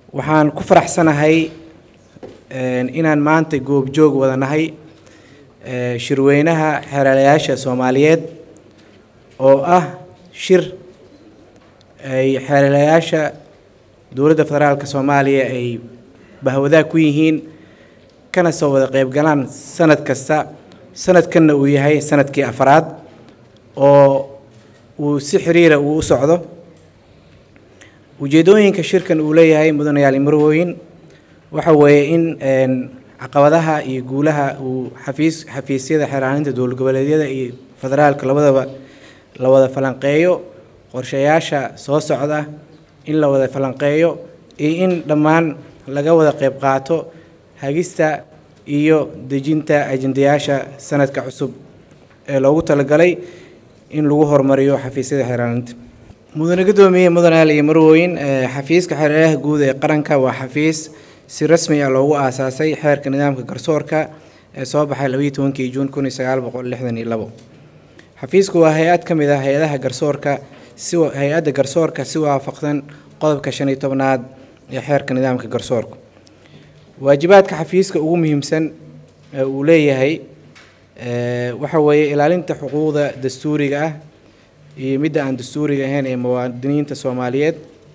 waxaan ku faraxsanahay inaan maanta goobjoog wada nahay shirweynaha xeelalayaasha soomaaliyeed oo ah shir ay xeelalayaasha dowladda federaalka soomaaliya ay bahwadaag ku yihiin kana soo wada qeyb galaan sanad kasta sanadkanna uu yahay sanadkii afaraad oo uu si xiriira uu u socdo ujeedooyinka shirkan uu leeyahay mudanayaal marwooyin waxa weeye in caqabadaha iyo guulaha uu xafiis xafiisyada xeeraaninta dowlad goboleedyada iyo federaalka labadaba la wada falanqeeyo qorshayaasha soo socda in la wada falanqeeyo iyo in dhammaan laga wada qeyb qaato hagista iyo dejinta ajendayaasha sanadka cusub ee loogu talagalay in lagu horumariyo xafiisyada xeeraaninta mudane guddoomiye mudanayaal iyo marwooyin xafiiska xeeralaha guud ee qaranka waa xafiis si rasmi ah loogu aasaasay xeerka nidaamka garsoorka ee soo baxay labayo tobankii juun kun iyo sagaal boqol lixdan iyo labo xafiisku waa hay-ad ka mid ah hay-adaha garsoorka si hay-adda garsoorka si waafaqsan qodobka shan iyo tobnaad ee xeerka nidaamka garsoorka waajibaadka xafiiska ugu muhiimsan ee uu leeyahay waxa weeye ilaalinta xuquuqda dastuuriga ah iyo midda aan dastuuriga ahayn ee muwaadiniinta soomaaliyeed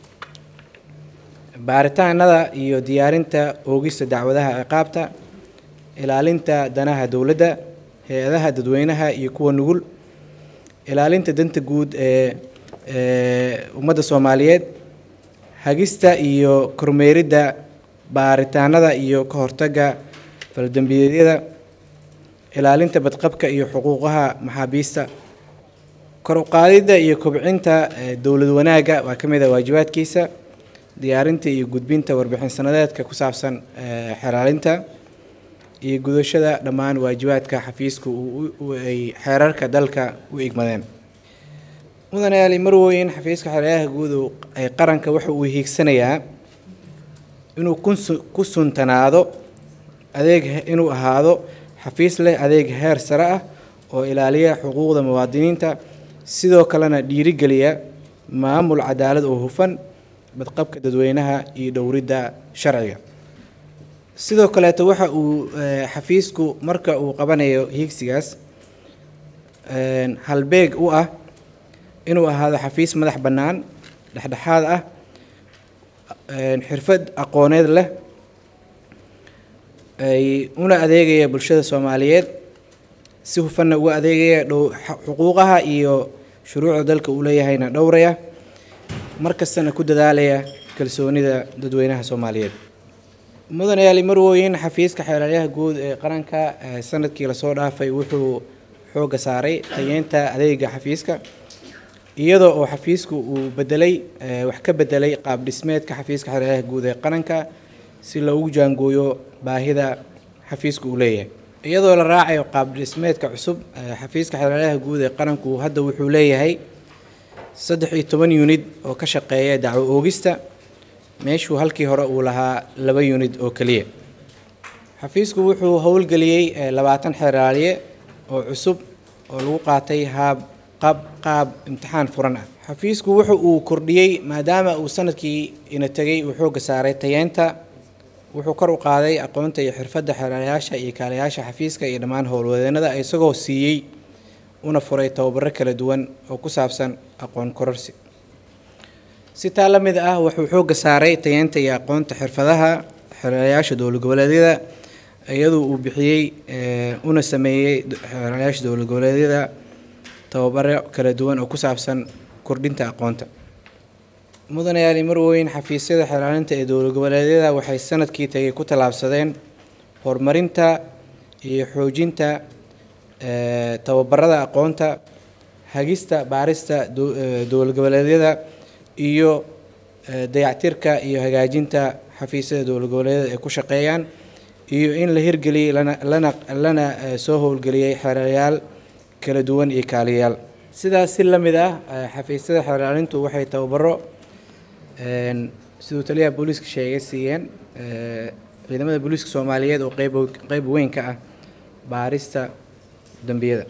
baaritaanada iyo diyaarinta oogista dacwadaha ciqaabta ilaalinta danaha dowladda hay-adaha dadweynaha iyo kuwa nugul ilaalinta danta guud ee ummadda soomaaliyeed hagista iyo kormeeridda baaritaanada iyo ka hortagga faldembiyeedyada ilaalinta badqabka iyo xuquuqaha maxaabiista kor u qaadidda iyo kobcinta dowlad wanaagga waa ka mid ah waajibaadkiisa diyaarinta iyo gudbinta warbixin sanadeedka ku saabsan xeraalinta iyo gudashada dhammaan waajibaadka xafiiska ay xeerarka dalka u igmadeen mudanayaal marwooyin xafiiska xeeryaha guud ee qaranka waxa uu hiigsanayaa inuu ku suntanaado adeeg inuu ahaado xafiis leh adeeg heer sare ah oo ilaaliya xuquuqda muwaadiniinta sidoo kalena dhiirigeliya maamul cadaalad oo hufan badqabka dadweynaha iyo dhowridda sharciga sidoo kaleeto waxa uu xafiisku marka uu qabanayo hiigsigaas halbeeg u ah inuu ahaado xafiis madax bannaan dhexdhexaad ah xirfad aqooneed leh ay una adeegaya bulshada soomaaliyeed si hufanna uga adeegaya xuquuqaha iyo shuruucda dalka uu leeyahayna dhowraya mar kastana ku dadaalaya kalsoonida dadweynaha soomaaliyeed mudanayaali marwooyin xafiiska xeelaalyaha guud ee qaranka sanadkii lasoo dhaafay wuxuu xoogga saaray tayeynta adeega xafiiska iyadoo oo xafiisku uu bedelay wax ka bedelay qaab dhismeedka xafiiska xeelaalyaha guud ee qaranka si loogu jaangooyo baahida xafiisku uu leeyahay iyadoo la raacayo qaab dhismeedka cusub xafiiska xeelaalyaha guud ee qaranku hadda wuxuu leeyahay saddex iyo toban unid oo ka shaqeeya dacwo oogista meeshuu halkii hore uu lahaa laba unid oo keliya xafiisku wuxuu howlgeliyey labaatan xeeraaliye oo cusub oo lagu qaatay haab qaab qaab imtixaan furan ah xafiisku wuxa uu kordhiyey maadaama uu sanadkii ina tegay uu xoogga saaray tayeenta wuxuu kor u qaaday aqoonta iyo xirfadda xeelaalayaasha iyo kaalayaasha xafiiska iyo dhammaan howlwadeenada isagoo siiyey una furay tababaro kala duwan oo ku saabsan aqoon kororsi si taa la mid ah wuxuu xoogga saaray tayeenta iyo aqoonta xirfadaha xeelaalayaasha dowlad goboleedyada iyadoo uu bixiyey una sameeyey xeelaalayaasha dowlad goboleedyada tababaro kala duwan oo ku saabsan kordhinta aqoonta mudanayaali marweyn xafiisyada xeelaalinta ee dowlad goboleedyada waxay sanadkii tagay ku tallaabsadeen horumarinta iyo xoojinta tababarada aqoonta hagista baarista dowlad goboleedyada iyo dayactirka iyo hagaajinta xafiisyada dowlad goboleedyada ay ku shaqeeyaan iyo in la hirgeliyey lana lana lana soo howlgeliyey xeerayaal kala duwan iyo kaaliyayaal sidaas si la mid ah xafiisyada xeeraalintu waxay tababaro siduu taliyaha booliiska sheegay siiyeen ciidamada booliiska soomaaliyeed oo qeyb qeyb weyn ka ah baarista dambiyada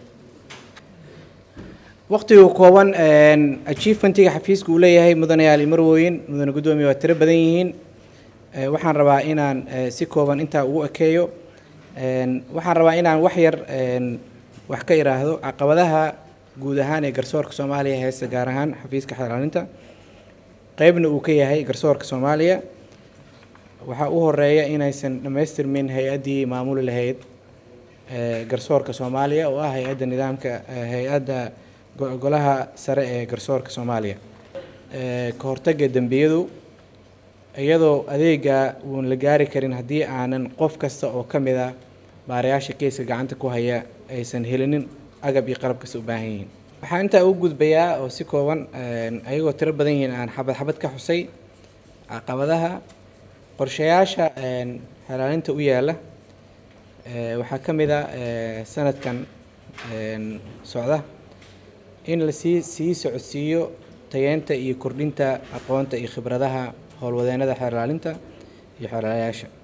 waqtigu kooban achievementiga xafiiska uu leeyahay mudanayaal marwooyin mudane guddoomiye waa tiro badan yihiin waxaan rabaa inaan si kooban intaa ugu ekeeyo waxaan rabaa inaan wax yar wax ka iraahdo caqabadaha guud ahaan ee garsoorka soomaaliya heesta gaar ahaan xafiiska xalaalinta qeybna uu ka yahay garsoorka soomaaliya waxaa u horeeya inaysan dhammaystirmin hay-addii maamuli lahayd garsoorka soomaaliya oo ah hay-adda nidaamka hay-adda golaha sare ee garsoorka soomaaliya ka hortagga dembiyadu iyadoo adeega uun la gaari karin haddii aanan qof kasta oo ka mid ah baarayaasha keyska gacanta ku haya aysan helinin agab iyo qalab kasta u baahan yihiin waxaan intaa u gudbayaa oo si kooban ayagoo tiro badan yihiin aan xabad xabad ka xusay caqabadaha qorshayaasha xalaalinta u yaala waxaa ka mid a sanadkan socda in lasii sii socodsiiyo tayeenta iyo kordhinta aqoonta iyo khibradaha howlwadeenada xeerlaalinta iyo xeerlaalayaasha